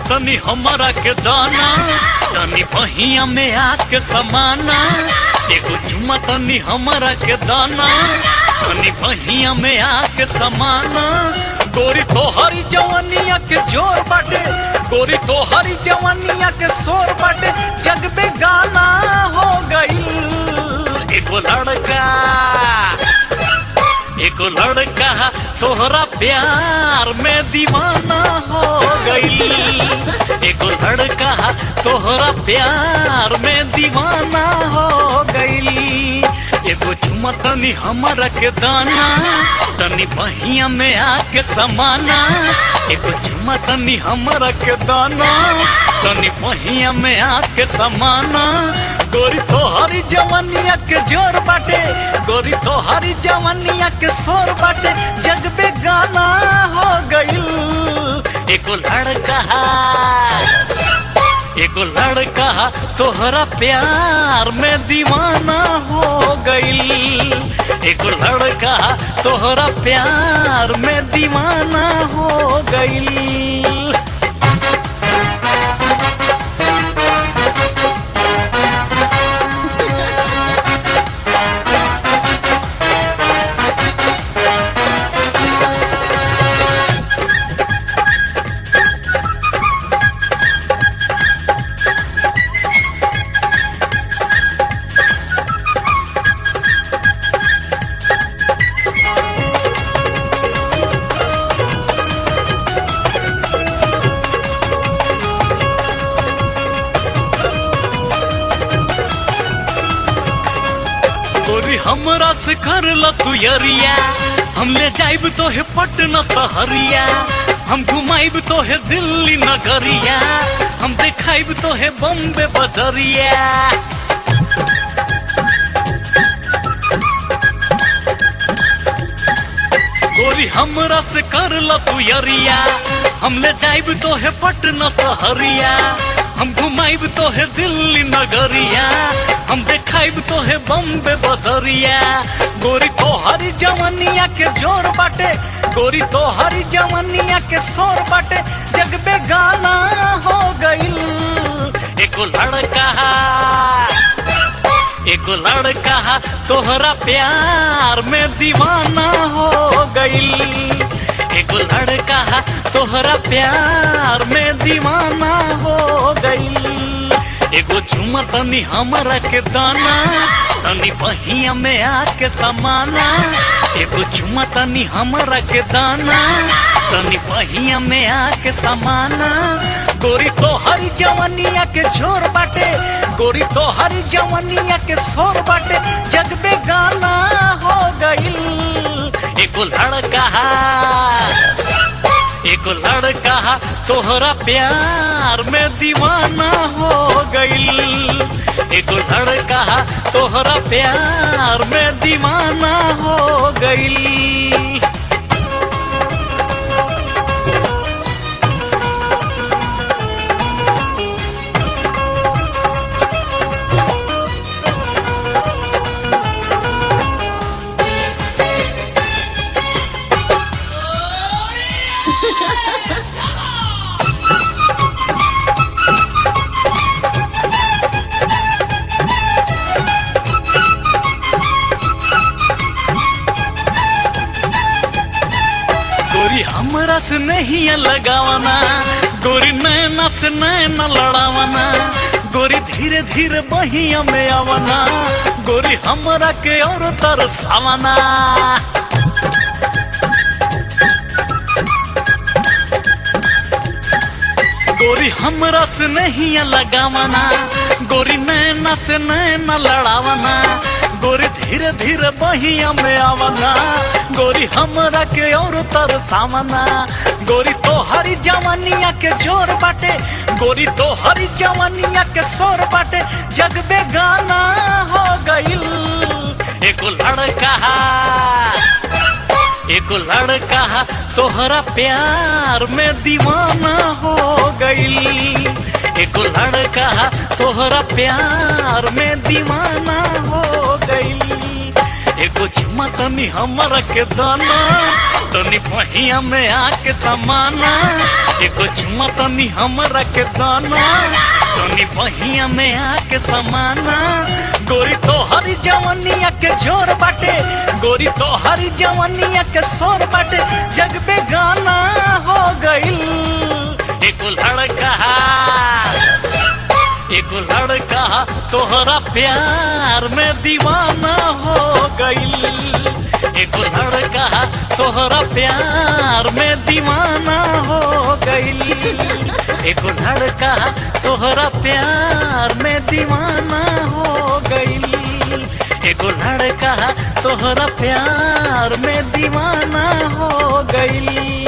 तनी हमारा के दाना तनी बहिया में आके समाना एगो चुमा तनी हमारा के दाना तनी बहिया में आके समाना गोरी तो हरी जवानिया के जोर बाटे गोरी तो हरी जवानिया के शोर बाटे जग में गाना हो गई एगो लड़का एगो लड़का तोहरा प्यार में दीवाना हो गई एगो लड़का तोहरा प्यार में दीवाना हो गई एगो चुमा तनी हमारा के दाना तनी बहिया में आके समाना एगो चुमा तनी हमारा के दाना तनी बहिया में आके समाना गोरी तो हरी जवानिया के जोर बाटे गोरी तो हरी जवानिया के शोर बाटे जग पे गाना हो गईल एगो लड़का एगो लड़का तोहरा प्यार में दीवाना हो गईल एगो लड़का तोहरा प्यार में दीवाना हो गईल गोरी हमरा से कर ल तू यरिया हम ले जाइब तो है पटना सहरिया हम घुमाइब तो है दिल्ली नगरिया हम देखाइब तो है बम्बे बजरिया गोरी हमरा से कर ल तू यरिया हम ले जाइब तो है पटना सहरिया हम घुमाइब तो है दिल्ली नगरिया हम देखाइब तो है बम्बे बसरिया गोरी तो हरी जवानिया के जोर बाटे गोरी तो हरी जवानिया के शोर बाटे जग पे गाना हो गईल एको लड़का एको लड़का तोहरा प्यार में दीवाना हो गईल एगो लड़का तोहरा प्यार में दीवाना हो गईल एगो झुमा तनी हमरा के दाना तनी बहिया में आके समाना एगो झुमा तनी हमरा के दाना तनी बहिया में आके समाना गोरी तो हरी जवानिया के छोर बाटे गोरी तो हरी जवानिया के शोर बाटे जग में गाना हो गईल एगो लड़का एगो लड़का तोहरा प्यार में दीवाना हो गईल एगो लड़का तोहरा प्यार में दीवाना हो गईल गोरी हमरा से नहीं लगावना गोरी नैना से नैना लड़ावना गोरी धीरे धीरे बहिया में आवना गोरी हमरा के और तरसावना गोरी हमरा से नहीं लगावना गोरी नैना से नैना लड़ावना गोरी धीरे धीरे बहिया में आवना गोरी हमरा के और तरसावना गोरी तो हरी जवानिया के जोर बाटे गोरी तो हरी जवानिया के शोर बाटे जग में गाना हो गईल एगो लड़का एगो लड़का तोहरा प्यार में दीवाना हो गईल एगो लड़का तोहरा प्यार में दीवाना हो गईल एगो चुमा तनी हमरा के दाना तनी पहिया में आके समाना एगो चुमा तनी हमरा के दाना तनी बहिया में आके समाना गोरी तो हरी जवनिया के जोर बाटे गोरी तो हरी जवनिया के शोर बाटे जग पे गाना हो गइल एगो लड़का एगो लड़का तोहरा प्यार में दीवाना हो गइल एगो लड़का तोहरा प्यार में दीवाना हो गइल एगो लड़का तोहरा प्यार में दीवाना हो गइल एगो लड़का तोहरा प्यार में दीवाना हो गइल